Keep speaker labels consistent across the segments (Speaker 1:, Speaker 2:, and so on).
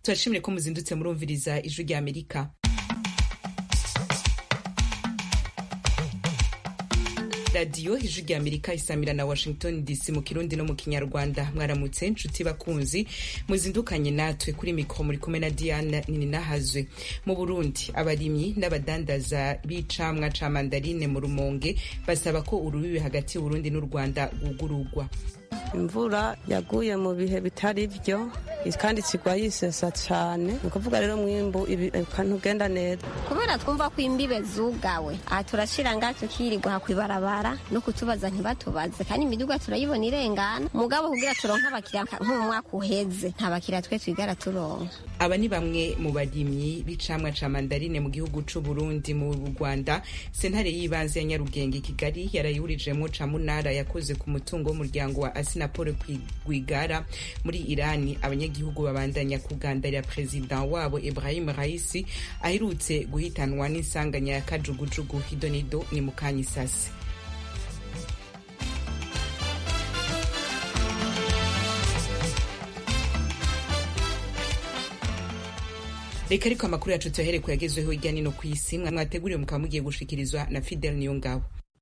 Speaker 1: turashimire ko muzindutse murumviriza ijwi rya amerika radiyo ijwi rya amerika isamira na washington dc mu kirundi no mu kinyarwanda mwaramutse nshuti bakunzi muzindukanye natwe kuri mikoro muri kumwe na diana nininahazwe mu burundi abarimyi n'abadandaza b'icamwa ca mandarine mu rumonge basaba ko urubibi hagati y'uburundi n'u rwanda rwugururwa
Speaker 2: imvura yaguye mu bihe bitari byo kandi ikigwa yisesa cyane ni ukuvuga rero mwimbu ntugenda neza
Speaker 3: kubera twumva ko imbibe zugawe aha turashira ngaha tukirirwa kwibarabara no kutubaza ntibatubaze kandi imiduga turayibona irengana mugabo kugira turonke abakiriya nko mu mwaka uheze nta bakiriya twe twigara turonka
Speaker 1: aba ni bamwe mu barimyi b'icamwa ca mandarine mu gihugu c'u Burundi mu Rwanda sentare y'ibanze ya Nyarugenge Kigali yarayihurijemwo ca munara yakoze ku mutungo w'umuryango wa Asinapol Rwigara muri Irani abanyagihugu babandanya kugandarira perezida wabo Ibrahim Raisi aherutse guhitanwa n'insanganya ya kajugujugu hidonido ni mukanyisasi reka ariko amakuru yacu tuyahere ku yagezweho hirya no ku isi mwateguriwe mukaba mugiye gushikirizwa na Fidel Niyongabo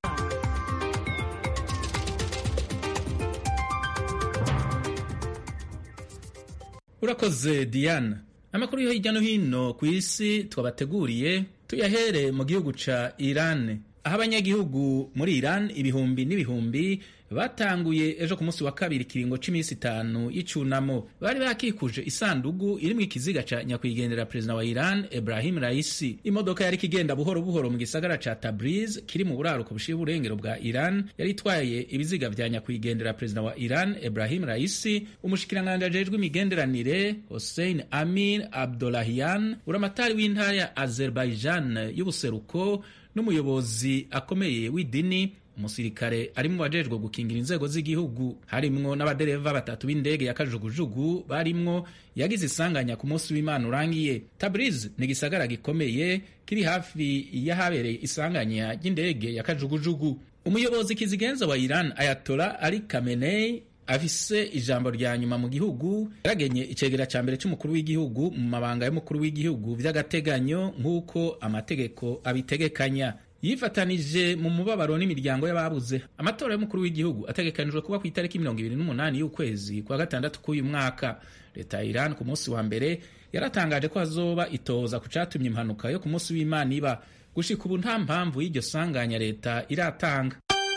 Speaker 4: urakoze diana amakuru yo hirya no hino ku isi twabateguriye tuyahere mu gihugu ca iran aho abanyagihugu muri iran ibihumbi n'ibihumbi batanguye ejo ku munsi wa kabiri ikiringo c'iminsi itanu y'icunamo bari bakikuje isandugu irimwo ikiziga ca nyakwigendera perezida wa iran ibrahim raisi imodoka yari ikigenda buhoro buhoro mu gisagara ca tabriz kiri mu buraruko bushiye uburengero bwa iran yari itwaye ibiziga vya nyakwigendera perezida wa iran ibrahim raisi umushikiranganji ajejwe imigenderanire hossein amir abdolahian uramatari w'intara ya azerbaijan y'ubuseruko n'umuyobozi akomeye w'idini umusirikare ari mu bajejwe gukingira inzego z'igihugu harimwo n'abadereva batatu b'indege ya kajugujugu barimwo yagize isanganya ku munsi w'imana urangiye tabriz ni igisagara gikomeye kiri hafi y'ahabereye isanganya ry'indege ya kajugujugu umuyobozi kizigenza wa iran ayatola ali kamenei afise ijambo rya nyuma mu gihugu yaragenye icegera ca mbere c'umukuru w'igihugu mu mabanga y'umukuru w'igihugu vy'agateganyo nk'uko amategeko abitegekanya yifatanije mu mubabaro n'imiryango y'ababuze amatora y'umukuru w'igihugu ategekanijwe kuba ku itariki mirongo ibiri n'umunani y'ukwezi kwa gatandatu k'uyu mwaka leta ya iran ku munsi wa mbere yaratangaje ko hazoba itoza ku catumye impanuka yo ku munsi w'imana iba gushika ubu nta mpamvu y'iryo sanganya leta iratanga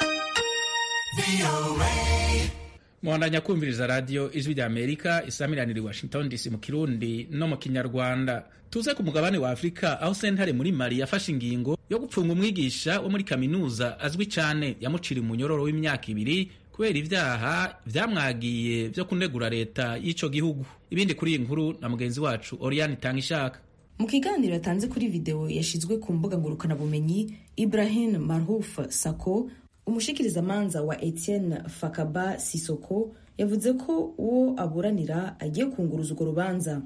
Speaker 4: muhandanya kumviriza radiyo ijwi rya amerika isamiranira i washington dc mu kirundi no mu kinyarwanda tuze ku mugabane wa afurika aho sentare muri mali yafashe ingingo yo gupfunga umwigisha wo muri kaminuza azwi cyane yamucira umunyororo w'imyaka ibiri kubera ibyaha vyamwagiye vyo kunegura leta y'ico gihugu ibindi kuri iyi nkuru na mugenzi wacu oriane itanga ishaka
Speaker 5: mu kiganiro yatanze kuri videwo yashizwe ku mbuga ngurukanabumenyi ibrahim marhuf sako umushikirizamanza wa Etienne Fakaba Sisoko yavuze ko uwo aburanira agiye kunguruza urwo rubanza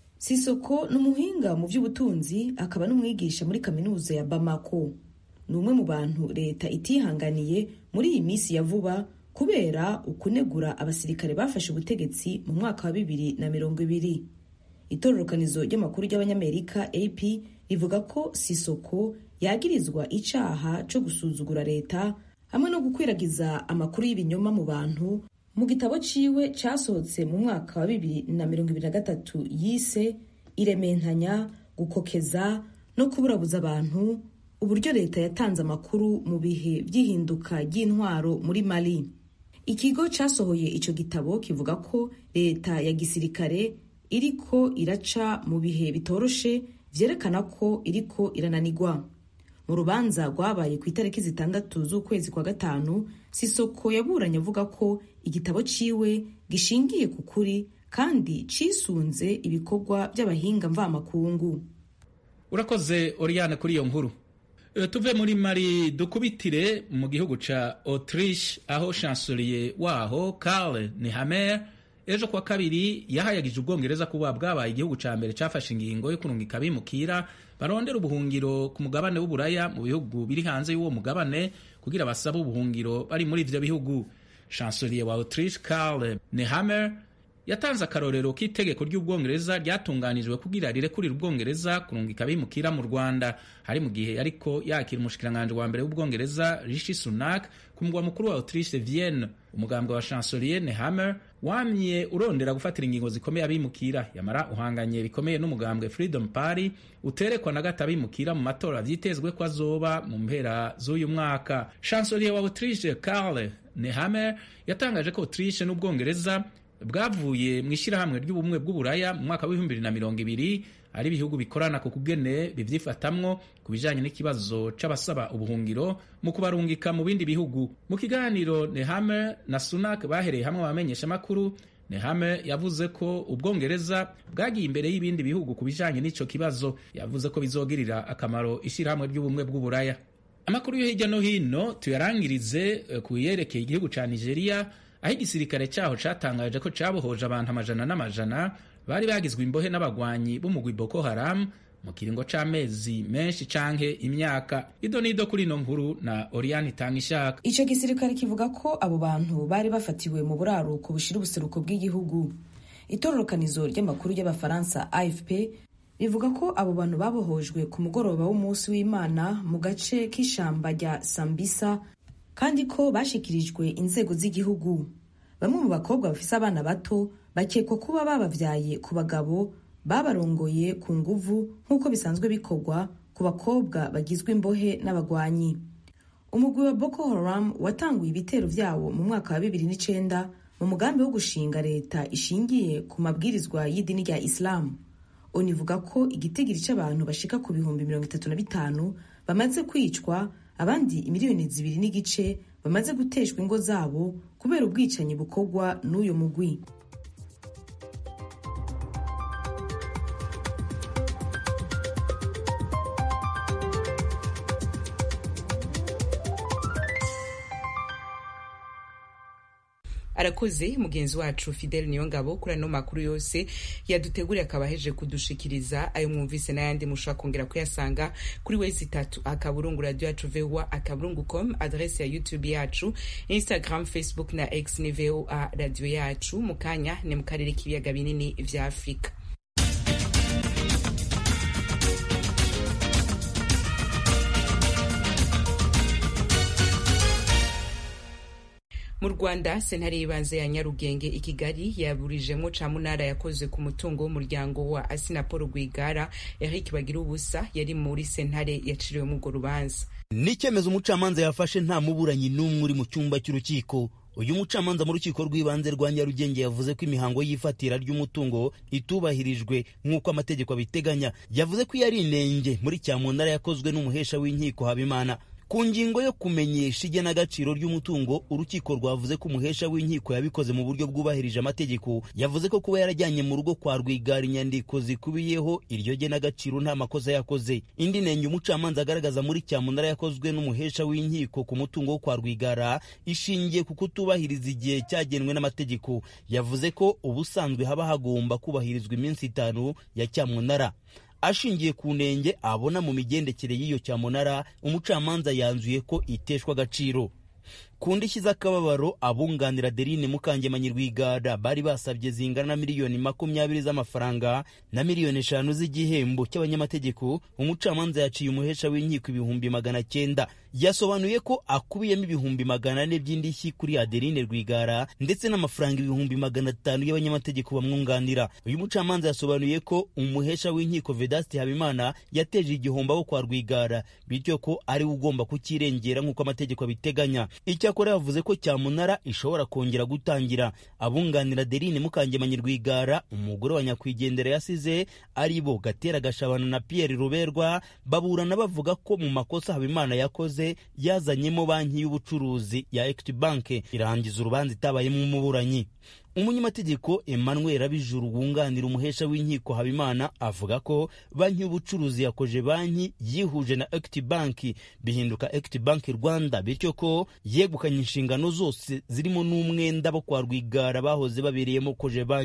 Speaker 5: Sisoko ni umuhinga mu by'ubutunzi akaba n'umwigisha muri kaminuza ya Bamako ni umwe mu bantu leta itihanganiye muri iyi minsi ya vuba kubera ukunegura abasirikare bafashe ubutegetsi mu mwaka wa bibiri na mirongo ibiri itororokanizo ry'amakuru ry'abanyamerika AP rivuga ko Sisoko yagirizwa icaha co gusuzugura leta hamwe no gukwiragiza amakuru y'ibinyoma mu bantu mu gitabo ciwe casohotse mu mwaka wa bibiri na mirongo ibiri na gatatu yise irementanya gukokeza no kuburabuza abantu uburyo leta yatanze amakuru mu bihe by'ihinduka ry'intwaro muri mali ikigo casohoye ico gitabo kivuga ko leta ya gisirikare iriko iraca mu bihe bitoroshe vyerekana ko iriko irananigwa mu rubanza rwabaye ku itariki zitandatu z'ukwezi kwa gatanu sisoko yaburanye avuga ko igitabo ciwe gishingiye ku kuri kandi cisunze ibikorwa by'abahinga mvamakungu
Speaker 4: urakoze oriane kuri iyo nkuru tuve muri mari dukubitire mu gihugu ca autriche aho chancelier waho karl nehammer ejo kuwa kabiri yahayagije ubwongereza kuba bwabaye igihugu ca mbere cafashe ingingo yo kurungika abimukira barondera ubuhungiro ku mugabane w'uburaya mu bihugu biri hanze y'uwo mugabane kugira basabe ubuhungiro bari muri ivyo bihugu chancelier wa autriche karl nehammer yatanze akarorero k'itegeko ry'ubwongereza ryatunganijwe kugira rirekurira ubwongereza kurungika abimukira mu rwanda hari mu gihe ariko yakira umushikiranganji wa mbere w'ubwongereza rishi sunak ku mugwa mukuru wa autriche vienne umugambwe wa chancelier nehammer wamye urondera gufatira ingingo zikomeye abimukira yamara uhanganye bikomeye n'umugambwe freedom party uterekwa na gato abimukira mu matora vyitezwe ko azoba mu mpera z'uyu mwaka chancelier wa autriche karl nehammer yatangaje ko autriche n'ubwongereza bwavuye mu ishyirahamwe ry'ubumwe bw'uburaya mu mwaka w'ibihumbi bibiri na mirongo ibiri ari ibihugu bikorana ku kugene bivyifatamwo ku bijanye n'ikibazo c'abasaba ubuhungiro mu kubarungika mu bindi bihugu mu kiganiro Nehammer na Sunak bahereye hamwe abamenyesha makuru Nehammer yavuze ko ubwongereza bwagiye imbere y'ibindi bihugu ku bijanye n'ico kibazo yavuze ko bizogirira akamaro ishyirahamwe ry'ubumwe bw'uburaya amakuru yo hirya no hino tuyarangirize ku yerekeye igihugu ca Nigeria aho igisirikare cyaho catangaje ko cabohoje abantu amajana n'amajana bari bagizwe imbohe n'abagwanyi b'umugwi Boko Haram mu kiringo c'amezi menshi canke imyaka ido nido kuri ino nkuru na Oriane Tangishaka
Speaker 5: ico gisirikare kivuga ko abo bantu bari bafatiwe mu buraruko bushira ubuseruko bw'igihugu itororokanizo ry'amakuru y'abafaransa AFP rivuga ko abo bantu babohojwe ku mugoroba w'umunsi w'Imana mu gace k'ishamba rya Sambisa kandi ko bashikirijwe inzego z'igihugu bamwe mu bakobwa bafise abana bato bakekwa kuba babavyaye ku bagabo babarongoye ku nguvu nk'uko bisanzwe bikorwa ku bakobwa bagizwe imbohe n'abagwanyi umugwi wa Boko Haram watanguye ibitero vyawo mu mwaka wa bibiri n'icenda mu mugambi wo gushinga leta ishingiye ku mabwirizwa y'idini rya Islam univuga ko igitigiri c'abantu bashika ku bihumbi mirongo itatu na bitanu bamaze kwicwa abandi imiliyoni zibiri n'igice bamaze guteshwa ingo zabo kubera ubwicanyi bukorwa n'uyu mugwi
Speaker 1: arakoze mugenzi wacu fidel niyo ngabo kuri ano makuru yose yaduteguriye akaba aheje kudushikiriza ayo mwumvise n'ayandi mushobora kongera kuyasanga kuri wezi itatu akaburungu radio yacu voa akaburungu com adrese ya youtube yacu instagram facebook na x ni voa radio yacu mu kanya ni mu karere k'ibiyaga binini vya afurika mu rwanda sentare y'ibanze ya nyarugenge i kigali yaburijemo camunara yakoze ku mutungo w'umuryango wa asinapolo rwigara eric bagira ubusa yari muri sentare yaciriwemo urwo rubanza
Speaker 6: ni icyemezo umucamanza yafashe nta muburanyi n'umwe uri mu cyumba cy'urukiko uyu mucamanza mu rukiko rw'ibanze rwa nyarugenge yavuze ko imihango y'ifatira ry'umutungo itubahirijwe nk'uko amategeko abiteganya yavuze ko iyo ari inenge muri cyamunara yakozwe n'umuhesha w'inkiko habimana ku ngingo yo kumenyesha igenagaciro ry'umutungo urukiko rwavuze ko umuhesha w'inkiko yabikoze mu buryo bwubahirije amategeko yavuze ko kuba yarajyanye mu rugo kwa rwigara inyandiko zikubiyeho iryo genagaciro nta makosa yakoze indi nenge umucamanza agaragaza muri cyamunara yakozwe n'umuhesha w'inkiko ku mutungo wo kwa rwigara ishingiye ku kutubahiriza igihe cyagenwe n'amategeko yavuze ko ubusanzwe haba hagomba kubahirizwa iminsi itanu ya cyamunara ashingiye ku nenge abona mu migendekere y'iyo cyamunara umucamanza yanzuye ko iteshwa agaciro ku ndishyi z'akababaro abunganira derine mukangemanyi rwigara bari basabye zingana na miliyoni makumyabiri z'amafaranga na miliyoni eshanu z'igihembo cy'abanyamategeko umucamanza yaciye umuhesha w'inkiko ibihumbi magana cyenda yasobanuye ko akubiyemo ibihumbi magana ane by'indishyi kuri adeline rwigara ndetse n'amafaranga ibihumbi magana atanu y'abanyamategeko bamwunganira uyu mucamanza yasobanuye ko umuhesha w'inkiko vedasti habimana yateje igihombo abo kwa rwigara bityo ko ari we ugomba kukirengera nk'uko amategeko abiteganya icyakora yavuze ko cyamunara ishobora kongera gutangira abunganira derine mukangemanyi rwigara umugore wa nyakwigendera yasize ari bo gatera gashabana na pierre ruberwa baburana bavuga ko mu makosa habimana yakoze yazanyemo banki y'ubucuruzi ya equity bank irangiza urubanza itabayemo umuburanyi umunyamategeko emmanuel abijuru wunganira umuhesha w'inkiko habimana avuga ko banki y'ubucuruzi yakoje banki yihuje na equity bank bihinduka equity bank rwanda bityo ko yegukanye inshingano zose zirimo n'umwenda bo kwa rwigara bahoze babereyemo koje banki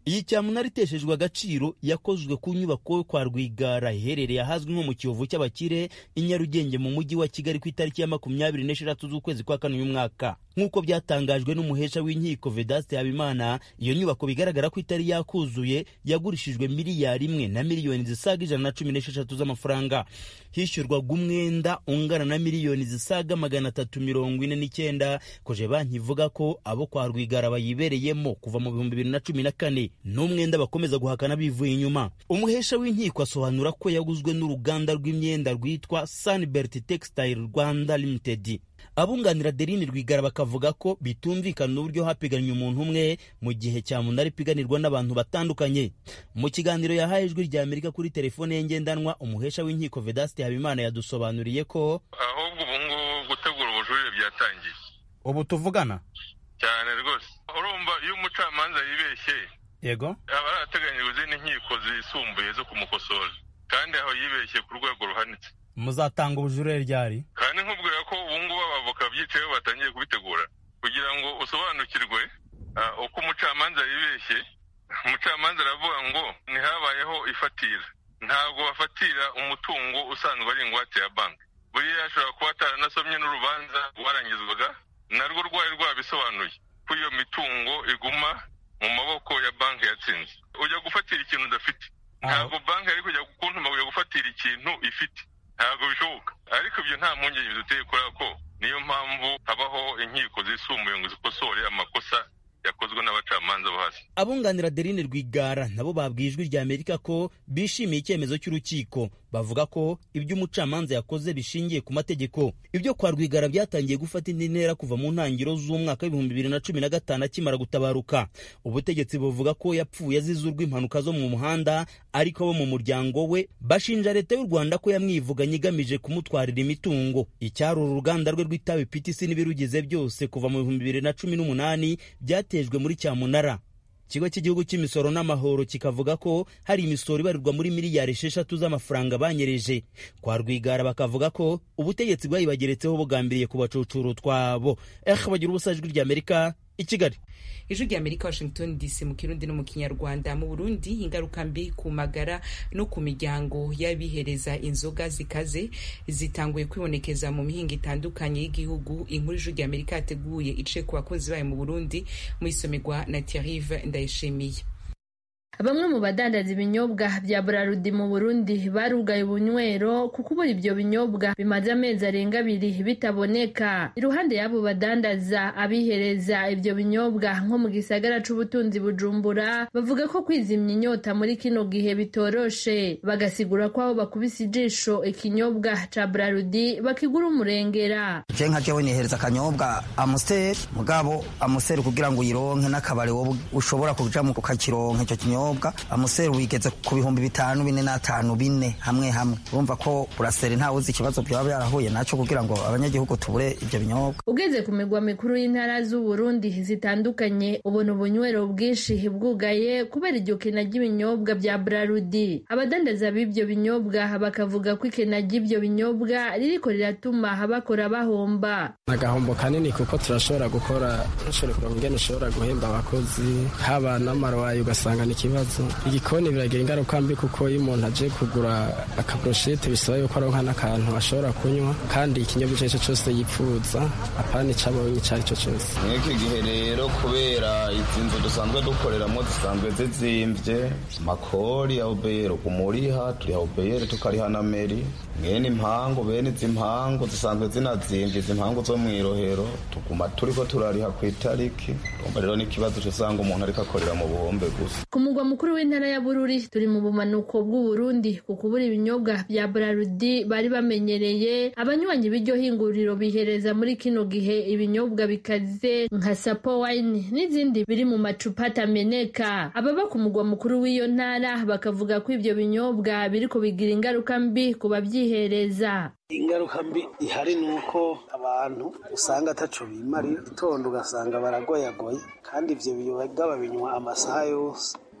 Speaker 6: iyi cyamunara iteshejwe agaciro yakozwe ku nyubako yo kwa rwigara iherereye ahazwi nko mu kiyovu cy'abakire i nyarugenge mu mujyi wa kigali ku itariki ya makumyabiri n'esheshatu z'ukwezi kwa kane uyu mwaka nk'uko byatangajwe n'umuhesha w'inkiko vedaste habimana iyo nyubako bigaragara ko itari yakuzuye yagurishijwe miliyari imwe na miliyoni zisaga ijana na cumi n'esheshatu z'amafaranga hishyurwaga umwenda ungana na miliyoni zisaga magana atatu mirongo ine n'icyenda koje banki ivuga ko abo kwa rwigara bayibereyemo kuva mu bihumbi bibiri na cumi na kane n'umwenda bakomeza guhakana bivuye inyuma umuhesha w'inkiko asobanura ko yaguzwe n'uruganda rw'imyenda rwitwa sunbert textile rwanda limited abunganira derini rwigara bakavuga ko bitumvikana uburyo hapiganywe umuntu umwe mu gihe cyamunara ipiganirwa n'abantu batandukanye mu kiganiro yahaye ijwi rya amerika kuri telefone ye ngendanwa umuhesha w'inkiko vedaste habimana yadusobanuriye ko
Speaker 7: ahubwo ubu ngubu gutegura ubujurire byatangiye
Speaker 6: ubu tuvugana
Speaker 7: cyane rwose urumva iyo umucamanza yibeshye
Speaker 6: yego
Speaker 7: aba arateganyijwe izindi nkiko zisumbuye zo kumukosora kandi aho yibeshye ku rwego ruhanitse
Speaker 6: muzatanga ubujurire ryari
Speaker 7: kandi nkubwira ko ubu ngubu abavoka byicayeho batangiye kubitegura kugira ngo usobanukirwe uko umucamanza yibeshye umucamanza aravuga ngo ntihabayeho ifatira ntabwo bafatira umutungo usanzwe ari ingwate ya banki buriya ashobora kuba ataranasomye n'urubanza rwarangizwaga narwo rwari rwabisobanuye ko iyo mitungo iguma mu maboko ya banki yatsinze ujya gufatira ikintu udafite ntabwo banki yari kujya kuntuma kujya gufatira ikintu ifite ntabwo bishoboka ariko ibyo nta mpungenge biduteye kubera ko niyo mpamvu habaho inkiko zisumbuye ngo zikosore amakosa yakozwe n'abacamanza bo hasi
Speaker 6: abunganira derine rwigara nabo babwiye ijwi rya amerika ko bishimiye icyemezo cy'urukiko bavuga ko ibyo umucamanza yakoze bishingiye ku mategeko ibyo kwa rwigara byatangiye gufata indi ntera kuva mu ntangiriro z'umwaka w'ibihumbi bibiri na cumi na gatanu akimara gutabaruka ubutegetsi buvuga ko yapfuye azize urw'impanuka zo mu muhanda ariko abo mu muryango we bashinja leta y'u rwanda ko yamwivuganye igamije kumutwarira imitungo icyari uru ruganda rwe rw'itabi ptc n'ibirugize byose kuva mu bihumbi bibiri na cumi n'umunani byatejwe muri cyamunara ikigo cy'igihugu cy'imisoro n'amahoro kikavuga ko hari imisoro ibarirwa muri miliyari esheshatu z'amafaranga banyereje kwa rwigara bakavuga ko ubutegetsi bwayibageretseho bugambiriye kubacucura utwabo eh bagira ubusa ijwi ry'amerika i kigali
Speaker 1: ijwi rya amerika washington dc mu kirundi no mu kinyarwanda mu burundi ingaruka mbi ku magara no ku miryango y'abihereza inzoga zikaze zitanguye kwibonekeza mu mihinga itandukanye y'igihugu inkuru ijwi rya amerika yateguye ice ku bakozi bayo mu burundi mu isomerwa na tiarive ndayishimiye
Speaker 8: bamwe mu badandaza ibinyobwa bya burarudi mu burundi barugaye ubunywero kuko ubura ibyo binyobwa bimaze amezi arenga abiri bitaboneka iruhande y'abo badandaza abihereza ibyo binyobwa nko mu gisagara c'ubutunzi bujumbura bavuga ko kwizimya inyota muri kino gihe bitoroshe bagasigura ko aho bakubise ijisho ikinyobwa ca burarudi bakigura umurengera
Speaker 9: je nka jewe nihereza akanyobwa amuseri mugabo amuseri kugira ngo uyironke n'akabari wowe ushobora kuja mu kukakironka ico kinyobwa kinyobwa amuseri wigeze ku bihumbi bitanu bine n'atanu bine hamwe hamwe urumva ko buraseri ntawe uzi ikibazo byaba byarahuye nacyo kugira ngo abanyagihugu tubure ibyo binyobwa
Speaker 8: ugeze ku migwa mikuru y'intara z'uburundi zitandukanye ubona ubunywero bwinshi bwugaye kubera iryo kena ry'ibinyobwa bya brarudi abadandaza b'ibyo binyobwa bakavuga ko ikena ry'ibyo binyobwa ririko riratuma bakora bahomba
Speaker 10: agahombo kanini kuko turashobora gukora ushobora kuronka ingene ushobora guhemba abakozi haba n'amarwayi ugasanga ni ikibazo igikoni biragira ingaruka mbi kuko iyo umuntu aje kugura akaburoshete bisaba yuko aronka n'akantu ashobora kunywa kandi ikinyobwa icyo ari cyo cyose yipfuza apana icabonye icyo ari cyo cyose
Speaker 11: mw'iki gihe rero kubera izi nzu dusanzwe dukoreramo zisanzwe zizimvye makori ya ubeyero kumuriha turiha ubeyero tukariha na meri mwene impangu bene izi mpangu zisanzwe zinazimvye izi mpangu zo mw'irohero tuguma turiko turariha ku itariki urumva rero n'ikibazo usanga umuntu ariko akorera mu buhombe gusa
Speaker 8: ku mugwa mukuru w'intara ya bururi turi mu bumanuko bw'uburundi ku kubura ibinyobwa bya burarudi bari bamenyereye abanywanyi b'iryo hinguriro bihereza muri kino gihe ibinyobwa bikaze nka sapo wine n'izindi biri mu macupa atameneka ababa ku mugwa mukuru w'iyo ntara bakavuga ko ibyo binyobwa biriko bigira ingaruka mbi ku babyihereza
Speaker 12: ingaruka mbi ihari ni uko abantu usanga ataco bimarira gitondo ugasanga baragoyagoye kandi ivyo biyoga babinywa amasaha yose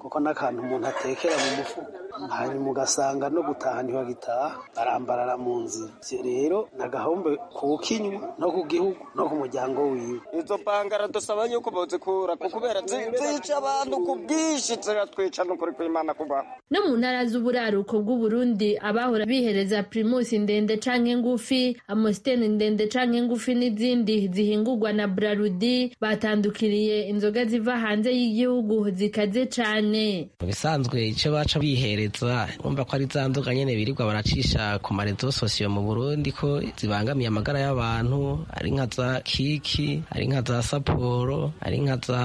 Speaker 12: kuko n'akantu umuntu atekera mu mufuka hanyuma ugasanga no gutaha ntibagitaha barambarara mu nzira ivyo rero ni agahombe ku kinywa no ku gihugu no ku muryango wiwe
Speaker 13: izo bangara dusaba yuko bozikura kubera zica abantu ku bwinshi ziratwica n'ukuri kw'imana kubaho
Speaker 8: no mu ntara z'uburaruko bw'uburundi abahora bihereza primusi ndende canke ngufi amositeni ndende canke ngufi n'izindi zihingurwa na brarudi batandukiriye inzoga ziva hanze y'igihugu zikaze cane
Speaker 14: mu bisanzwe ico baca bihereza urumva ko ari za nzoga nyene birirwa baracisha ku marezo sosiyo mu burundi ko zibangamiye amagara y'abantu ari nka za kiki ari nka za saporo ari nka za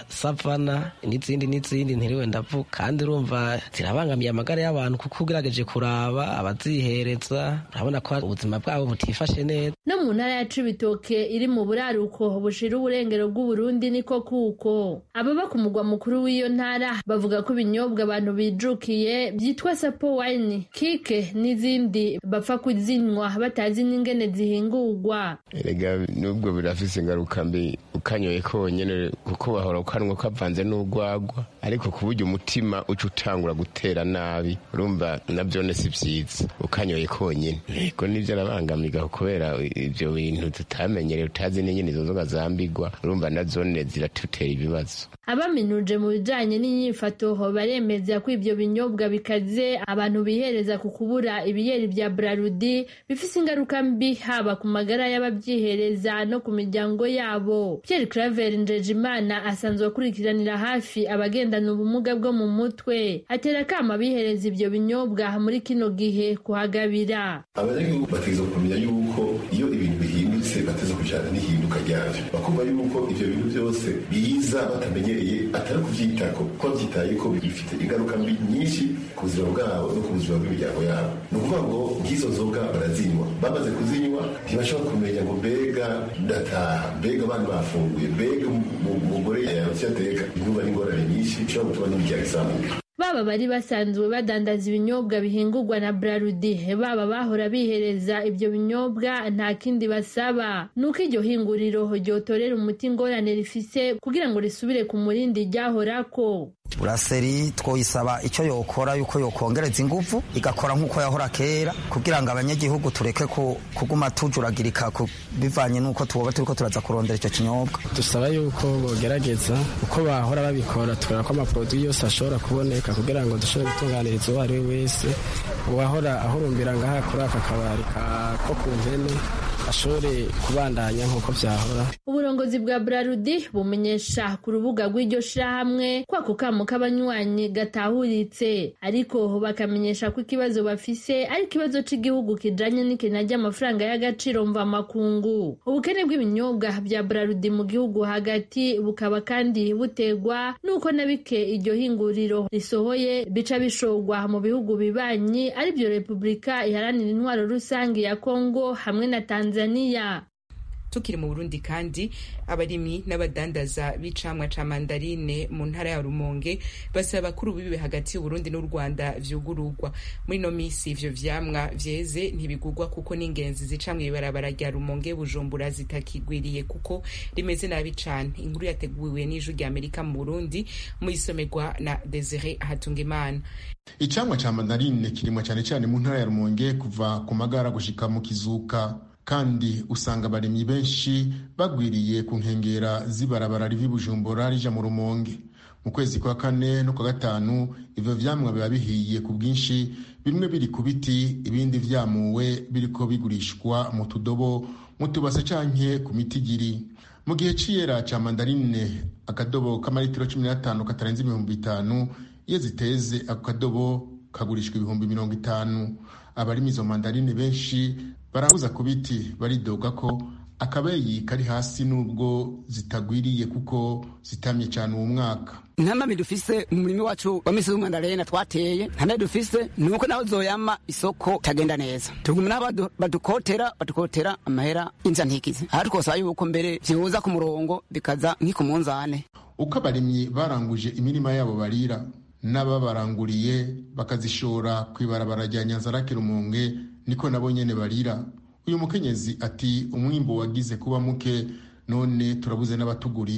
Speaker 14: savana n'izindi n'izindi ntiriwe ndavuga kandi urumva zirabangamiye amagara y'abantu kuko ugerageje kuraba abazihereza urabona ko ubuzima bwabo butifashe neza
Speaker 8: no mu ntara ya cibitoke iri mu buraruko bushira uburengero bw'uburundi niko kuko ababa ku mugwa mukuru w'iyo ntara bavuga ko ibinyobwa abantu bijukiye byitwa sapo wine kike n'izindi bapfa kuzinywa batazi n'ingene zihingurwa
Speaker 15: erega nubwo birafise ingaruka mbi ukanyoye konyene kuko wahora ukanwa kavanze n'urwagwa ariko ku buryo umutima uca utangura gutera nabi urumva navyone si vyiza ukanyoye konyene ego nivyo arabangamiga kubera ivyo bintu tutamenyereye utazi n'ingene izo nzoga zambigwa urumva nazone ziratutera ibibazo
Speaker 8: abaminuje mu bijanye n'inyifato baremeza ko ivyo binyobwa bikaze abantu bihereza ku kubura ibiyeri vya brarudi bifise ingaruka mbi haba ku magara y'abavyihereza no ku miryango yabo pierre claver njejimana asanzwe akurikiranira hafi abagendana ubumuga bwo mu mutwe atera akama bihereza ivyo binyobwa muri kino gihe kuhagabira
Speaker 16: abanyagihugu bategereza kumenya yuko iyo ibintu bihindutse bateza kujana n'ihinduka ryavyo bakumva yuko ivyo bintu vyose biza batamenyereye atari kuvyitako kuko bavyitaye ko bifite ingaruka mbi nyinshi ku buzima bwabo no ku buzima bw'imiryango yabo ni ukuvuga ngo nk'izo nzoga barazinywa bamaze kuzinywa ntibashobora kumenya ngo mbega ndataha mbega abana bafunguye mbega umugore yaronse ateka inkuba n'ingorane nyinshi bishobora gutuma n'imiryango izamuka
Speaker 8: baba bari basanzwe badandaza ibinyobwa bihingurwa na brarudi baba bahora bihereza ibyo binyobwa nta kindi basaba nuko iryo hinguriro ryotorera umuti ingorane rifise kugira ngo risubire ku murindi ryahorako
Speaker 9: buraseri twoyisaba icyo yokora yuko yokongereza ingufu igakora nk'uko yahora kera kugira ngo abanyagihugu tureke kuguma tujuragirika bivanye n'uko tuba turiko turaza kurondera icyo kinyobwa
Speaker 10: dusaba yuko bogerageza uko bahora babikora tukabona ko amaporoduwi yose ashobora kuboneka kugira ngo dushobore gutunganiriza uwo ari we wese uwahora ahurumbira ngaha kuri aka kabari ko ku mpene ashobore kubandanya nk'uko byahora
Speaker 8: uburongozi bwa brarudi bumenyesha ku rubuga rw'iryo shirahamwe ko ako kamo k'abanywanyi gatahuritse ariko bakamenyesha ko ikibazo bafise ari ikibazo c'igihugu kijanye n'ikena ry'amafaranga y'agaciro mvamakungu ubukene bw'ibinyobwa bya brarudi mu gihugu hagati bukaba kandi butegwa n'uko na bike iryo hinguriro risohoye bica bishorwa mu bihugu bibanyi arivyo repubulika iharanira intwaro rusange ya kongo hamwe na tanzania Tanzania
Speaker 1: tukiri mu Burundi kandi abarimyi n'abadandaza b'icamwa ca mandarine mu ntara ya Rumonge basaba bakuru bibe hagati y'Uburundi n'u Rwanda vyugururwa muri no misi ivyo vyamwa vyeze ntibigurwa kuko n'ingenzi zica mw'ibarabara rya Rumonge Bujumbura zitakigwiriye kuko rimeze nabi cane inkuru yateguwe n'ijwi rya Amerika mu Burundi muyisomerwa na Desire Hatungimana
Speaker 17: icamwa ca mandarine kirimwa cane cane mu ntara ya Rumonge kuva ku magara gushika mu kizuka kandi usanga abarimyi benshi bagwiriye ku nkengera z'ibarabara rivi bujumbura rija mu rumonge mu kwezi kwa kane no kwa gatanu ivyo vyamwa biba bihiye ku bwinshi bimwe biri ku biti ibindi vyamuwe biriko bigurishwa mu tudobo mu tubase canke ku mitigiri mu gihe c'iyera ca mandarine akadobo k'amaritiro cumi n'atanu katarenze ibihumbi bitanu iyo ziteze ako kadobo kagurishwa ibihumbi mirongo itanu abarimo izo mandarine benshi barabuza ku biti baridoga ko akabeyi kari hasi n'ubwo zitagwiriye kuko zitamye cyane uwo mwaka
Speaker 18: ntamami dufise mu murimi wacu wa misi w'umandarena twateye ntamami dufise nuko naho zoyama isoko tagenda neza tuguma naho badukotera badukotera amahera inza ntikize aha twosaba yuko mbere vyihuza ku murongo bikaza nk'iku munzane
Speaker 17: uko abarimyi baranguje imirima yabo barira n'ababaranguriye bakazishora ku ibarabara rya nyanzarake rumonge niko nabo nyene barira uyu mukenyezi ati umwimbo wagize kuba muke none turabuze n'abatugurira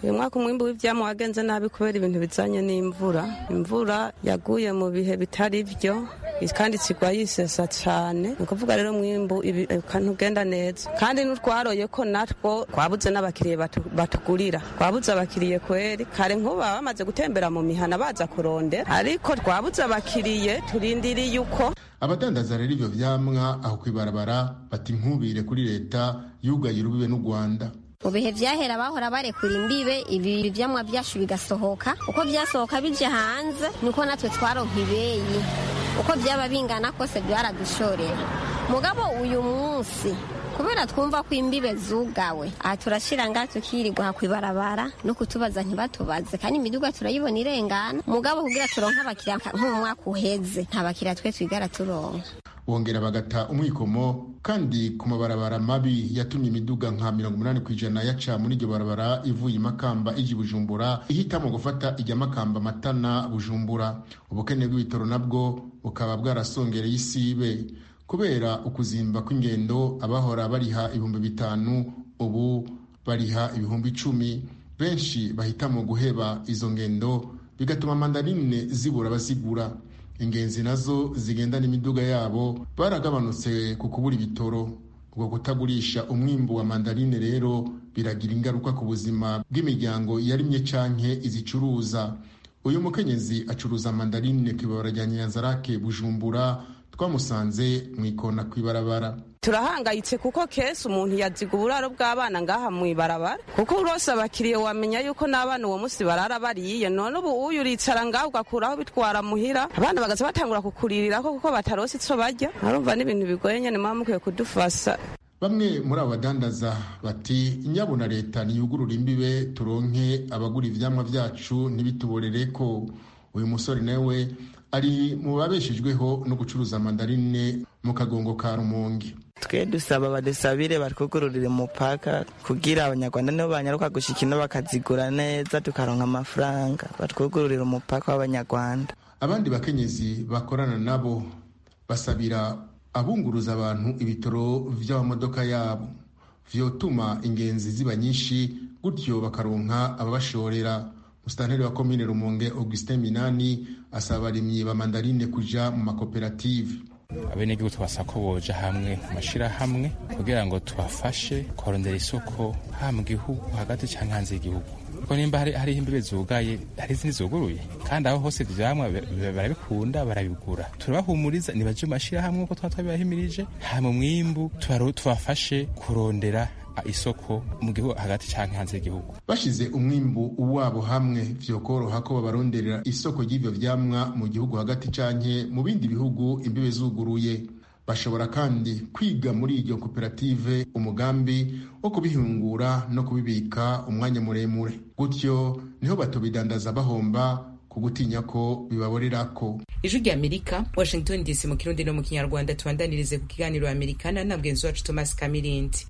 Speaker 2: uyu mwaka umwimbu w'ivyamwa wagenze nabi kubera ibintu bizanye n'imvura imvura yaguye mu bihe bitari vyo kandi kigwa yisesa cane ni ukuvuga rero mwimbu ntugenda neza kandi n'utwaroye ko natwo twabuze n'abakiriye batugurira twabuze abakiriye kweri kare nk'ubu baba bamaze gutembera mu mihana baza kurondera ariko twabuze abakiriye turindiriye uko
Speaker 17: abadandaza rero ivyo vyamwa aho kwibarabara bati nkubire kuri leta yugaye urubibe n'u rwanda
Speaker 3: mu bihe vyahera bahora barekura imbibe ibi vyamwa vyacu bigasohoka uko vyasohoka bije hanze niko natwe twaronka ibeyi uko vyaba bingana kose vyaradushorera mugabo uyu munsi kubera twumva ko imbibe zugawe aha turashira ngaha tukirirwa kwibarabara no kutubaza ntibatubaze kandi imiduga turayibona irengana mugabo kugira turonke abakiriya nko mu mwaka uheze nta bakiriya twe twigara turonka
Speaker 17: bongera bagata umwikomo kandi ku mabarabara mabi yatumye imiduga nka mirongo umunani ku ijana yaca muri iryo barabara ivuye imakamba ijya bujumbura ihitamo gufata ijya makamba matana bujumbura ubukene bw'ibitoro nabwo bukaba bwarasongereye isibe kubera ukuzimba kw'ingendo abahora bariha ibihumbi bitanu ubu bariha ibihumbi icumi benshi bahitamo guheba izo ngendo bigatuma mandarine zibura abazigura ingenzi nazo zigendana imiduga yabo baragabanutse ku kubura ibitoro ubwo kutagurisha umwimbu wa mandarine rero biragira ingaruka ku buzima bw'imiryango yarimye canke izicuruza uyu mukenyezi acuruza mandarine ku ibabara rya nyanzarake bujumbura twamusanze mu ikona kw'ibarabara
Speaker 2: turahangayitse kuko kesi umuntu yaziga uburaro bw'abana ngaha mu ibarabara kuko urose abakiriye wamenya yuko n'abana uwo munsi barara bariye none ubu uyu uricara ngaho ugakuraho bitwara muhira abana bagaza batangura kukuririraho kuko batarose ico barya arumva n'ibintu bigoye nyene muba mukwiye kudufasha
Speaker 17: bamwe muri abo badandaza bati nyabuna leta niyugurura imbibe turonke abagura ivyamwa vyacu ntibituborere ko uyu musore nawe ari mu babeshejweho no gucuruza mandarine mu kagongo ka rumonge
Speaker 19: twe dusaba badusabire batwugururire umupaka kugira abanyarwanda nibo banyaruka gushika ino bakazigura neza tukaronka amafaranga batwugururire umupaka w'abanyarwanda
Speaker 17: abandi bakenyezi bakorana nabo basabira abunguruza abantu ibitoro vy'amamodoka yabo vyotuma ingenzi ziba nyinshi gutyo bakaronka ababashorera musitanteri wa komine rumonge augustin minani asaba abarimyi ba mandarine kuja mu makoperative
Speaker 20: abenegihugu twasaba ko boja hamwe mu mashirahamwe kugira ngo tubafashe kurondera isoko ha mu gihugu hagati cyangwa hanze y'igihugu kuko nimba hariho imbibe zugaye hari izindi zuguruye kandi aho hose ivyamwa barabikunda barabigura turabahumuriza nibaje mu mashirahamwe uko twaba twabibahimirije hama umwimbu tubafashe kurondera isoko mu gihugu hagati cyangwa hanze y'igihugu
Speaker 17: bashize umwimbu wabo hamwe vyokoroha ko babaronderera isoko ry'ivyo vyamwa mu gihugu hagati canke mu bindi bihugu imbibe zuguruye bashobora kandi kwiga muri iryo koperative umugambi wo kubihingura no kubibika umwanya muremure gutyo niho batobidandaza bahomba ku gutinya ko bibaborerako
Speaker 1: ijwi rya amerika washington dc mu kirundi no mu kinyarwanda tubandanirize ku kiganiro amerikana na bwenzi wacu thomas kamirindi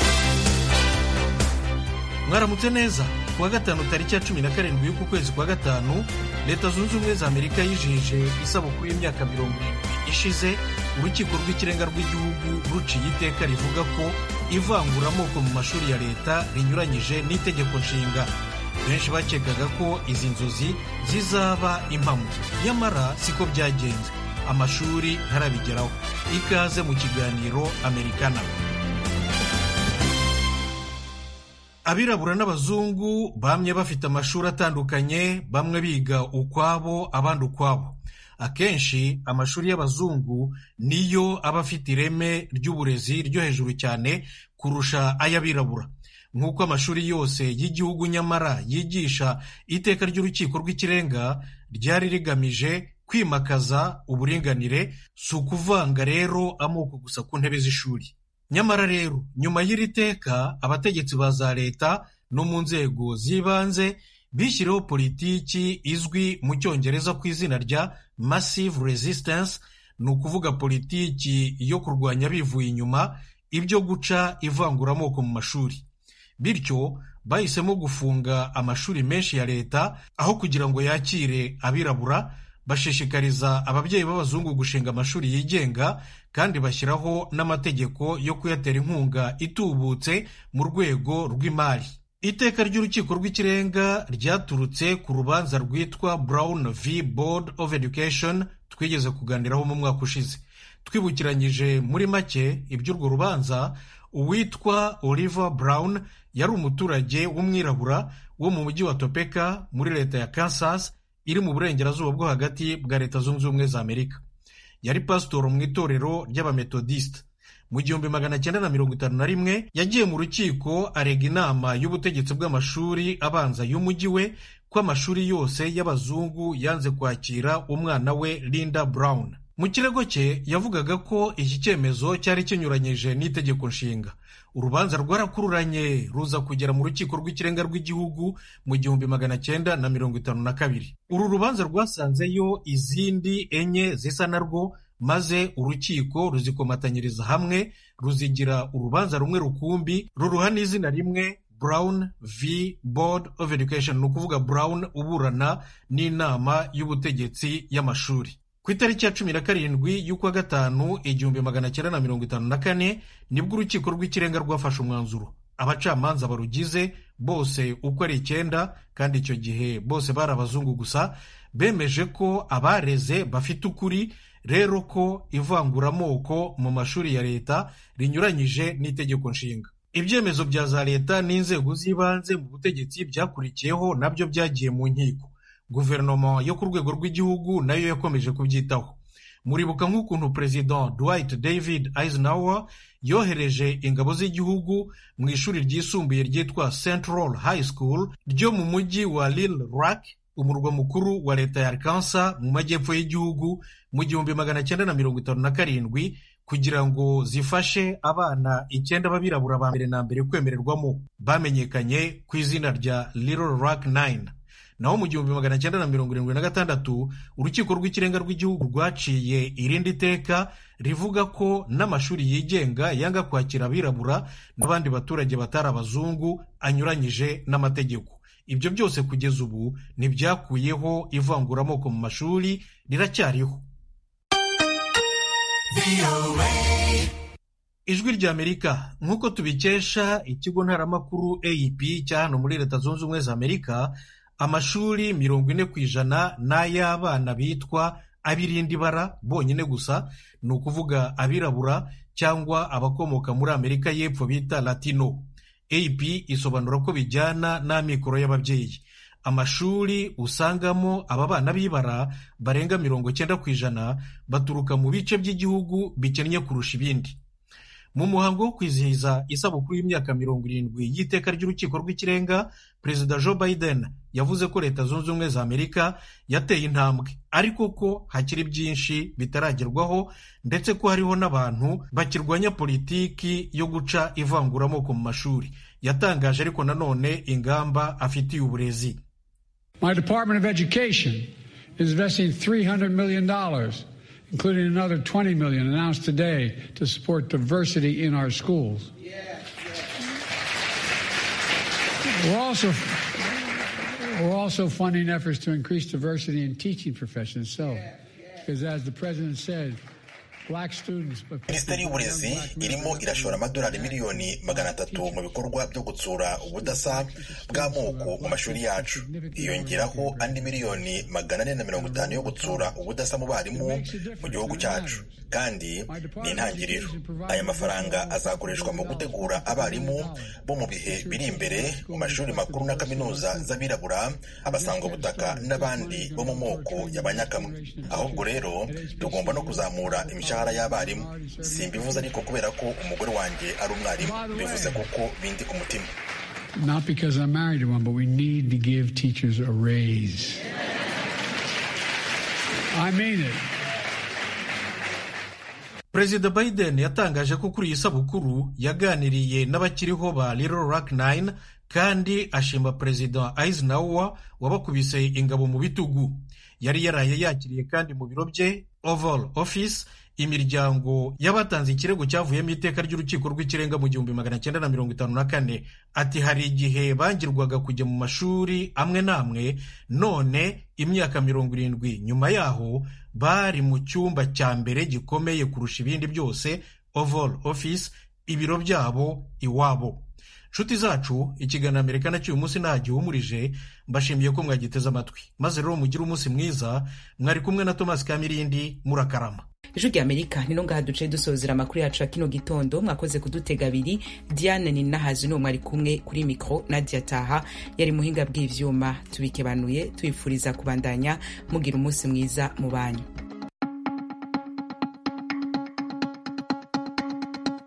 Speaker 21: mwaramutse neza kuwa gatanu tariki ya cumi na karindwi y'uku kwezi kwa gatanu leta zunze ubumwe za amerika yijije isabukuru y'imyaka mirongo irindwi ishize urukiko rw'ikirenga rw'igihugu ruciye iteka rivuga ko ivanguramoko mu mashuri ya leta rinyuranyije n'itegeko nshinga benshi bakekaga ko izi nzozi zizaba impamo nyamara siko byagenze amashuri ntarabigeraho ikaze mu kiganiro amerikana abirabura n'abazungu bamye bafite amashuri atandukanye bamwe biga ukwabo abandi ukwabo akenshi amashuri y'abazungu niyo aba afite ireme ry'uburezi ryo hejuru cyane kurusha ay'abirabura nk'uko amashuri yose y'igihugu nyamara yigisha iteka ry'urukiko rw'ikirenga ryari rigamije kwimakaza uburinganire si ukuvanga rero amoko gusa ku ntebe z'ishuri nyamara rero nyuma y'iri teka abategetsi ba za leta no mu nzego z'ibanze bishyiriho politiki izwi mu cyongereza ku izina rya massive resistance ni ukuvuga politiki yo kurwanya bivuye inyuma ibyo guca ivanguramoko mu mashuri bityo bahisemo gufunga amashuri menshi ya leta aho kugira ngo yakire abirabura bashishikariza ababyeyi b'abazungu gushinga amashuri yigenga kandi bashyiraho n'amategeko yo kuyatera inkunga itubutse mu rwego rw'imari iteka ry'urukiko rw'ikirenga ryaturutse ku rubanza rwitwa brown v board of education twigeze kuganiraho mu mwaka ushize twibukiranyije muri make iby'urwo rubanza uwitwa oliver brown yari umuturage w'umwirabura wo mu mujyi wa topeka muri leta ya kansas iri mu burengerazuba bwo hagati bwa leta zunze ubumwe za amerika yari pasitoro mu itorero ry'abametodisite mu gihumbi magana cyenda na mirongo itanu na rimwe yagiye mu rukiko arega inama y'ubutegetsi bw'amashuri abanza y'umujyi we ko amashuri yose y'abazungu yanze kwakira umwana we linda brown mu kirego cye yavugaga ko iki cyemezo cyari kinyuranyije n'itegeko nshinga urubanza rwarakururanye ruza kugera mu rukiko rw'ikirenga rw'igihugu mu gihumbi magana cyenda na mirongo itanu na kabiri uru rubanza rwasanzeyo izindi enye zisa narwo maze urukiko ruzikomatanyiriza hamwe ruzigira urubanza rumwe rukumbi ruruha n'izina rimwe brown v board of education ni ukuvuga brown uburana n'inama y'ubutegetsi y'amashuri ku itariki ya cumi na karindwi y'ukwa gatanu igihumbi magana cyenda na mirongo itanu na kane nibwo urukiko rw'ikirenga rwafashe umwanzuro abacamanza barugize bose uko ari icyenda kandi icyo gihe bose bari abazungu gusa bemeje ko abareze bafite ukuri rero ko ivanguramoko mu mashuri ya leta rinyuranyije n'itegeko nshinga ibyemezo bya za leta n'inzego z'ibanze mu butegetsi byakurikiyeho nabyo byagiye mu nkiko guverinoma yo ku rwego rw'igihugu nayo yakomeje kubyitaho muribuka nk'ukuntu perezida dwight david eisenhower yohereje ingabo z'igihugu mu ishuri ryisumbuye ryitwa central high school ryo mu mujyi wa lil rock umurwa mukuru wa leta ya arkansas mu majyepfo y'igihugu mu gihumbi magana cyenda na mirongo itanu na karindwi kugira ngo zifashe abana icyenda b'abirabura ba mbere na mbere kwemererwamo bamenyekanye ku izina rya little rock 9 naho mu gihumbi magana cyenda na mirongo irindwi na gatandatu urukiko rw'ikirenga rw'igihugu rwaciye irindi teka rivuga ko n'amashuri yigenga yanga kwakira abirabura n'abandi baturage batari abazungu anyuranyije n'amategeko ibyo byose kugeza ubu ntibyakuyeho ivanguramoko mu mashuri riracyariho ijwi ry'amerika nk'uko tubikesha ikigo ntaramakuru ap cya hano muri leta zunze ubumwe za amerika amashuri mirongo ine ku ijana ni ay'abana bitwa ab'irindi bara bonyine gusa ni ukuvuga abirabura cyangwa abakomoka muri amerika y'epfo bita latino ap isobanura ko bijyana n'amikoro y'ababyeyi amashuri usangamo aba bana b'ibara barenga mirongo cyenda ku ijana baturuka mu bice by'igihugu bikennye kurusha ibindi mu muhango wo kwizihiza isabukuru y'imyaka mirongo irindwi y'iteka ry'urukiko rw'ikirenga perezida joe biden yavuze ko leta zunze ubumwe za amerika yateye intambwe ariko ko hakiri byinshi bitaragerwaho ndetse ko hariho n'abantu bakirwanya politiki yo guca ivanguramoko mu mashuri yatangaje ariko nanone ingamba afitiye uburezi
Speaker 4: My Department of Education is investing $300 million including another 20 million announced today to support diversity in our schools. We're also we're also funding efforts to increase diversity in teaching professions. So, because as the president said, black students.
Speaker 22: minisiteri y'uburezi irimo irashora amadolari miliyoni magana atatu mu bikorwa byo gutsura ubudasa bw'amoko mu mashuri yacu hiyongeraho andi miliyoni magana ane na mirongo itanu yo gutsura ubudasa mu barimu mu gihugu cyacu kandi ni intangiriro aya mafaranga azakoreshwa mu gutegura abarimu bo mu bihe biri imbere mu mashuri makuru na kaminuza z'abirabura abasangwabutaka n'abandi bo mu moko y'abanyakamwe ahubwo rero tugomba no kuzamura imishahara y'abarimu simbivuze ariko kubera ko umugore wanjye ari umwarimu bivuze kuko bindi ku mutima
Speaker 4: Not because I'm married to one, but we need to give teachers a raise. I mean it.
Speaker 21: perezida biden yatangaje ko kuri iyi sabukuru yaganiriye n'abakiriho ba little rock 9 kandi ashima perezida eisenhower wabakubise ingabo mu bitugu yari yaraye yakiriye kandi mu biro bye oval office imiryango y'abatanze ikirego cyavuyemo iteka ry'urukiko rw'ikirenga mu gihumbi magana cyenda na mirongo itanu na kane ati hari igihe bangirwaga kujya mu mashuri amwe n'amwe none imyaka mirongo irindwi nyuma yaho bari mu cyumba cya mbere gikomeye kurusha ibindi byose oval office ibiro byabo iwabo nshuti zacu ikiganiro amerika nacyo uyu munsi nta gihumurije mbashimiye ko mwagiteze amatwi maze rero mugire umunsi mwiza mwari kumwe na tomasi kamirindi murakarama
Speaker 1: ijwi rya amerika nino ngaha duce dusozera amakuru yacu ya kino gitondo mwakoze kudutega abiri diane ninahazi n'uwo mwari kumwe kuri mikoro nadia taha yari muhinga bw'ivyuma tubikebanuye tubifuriza kubandanya mugira umunsi mwiza mu banyu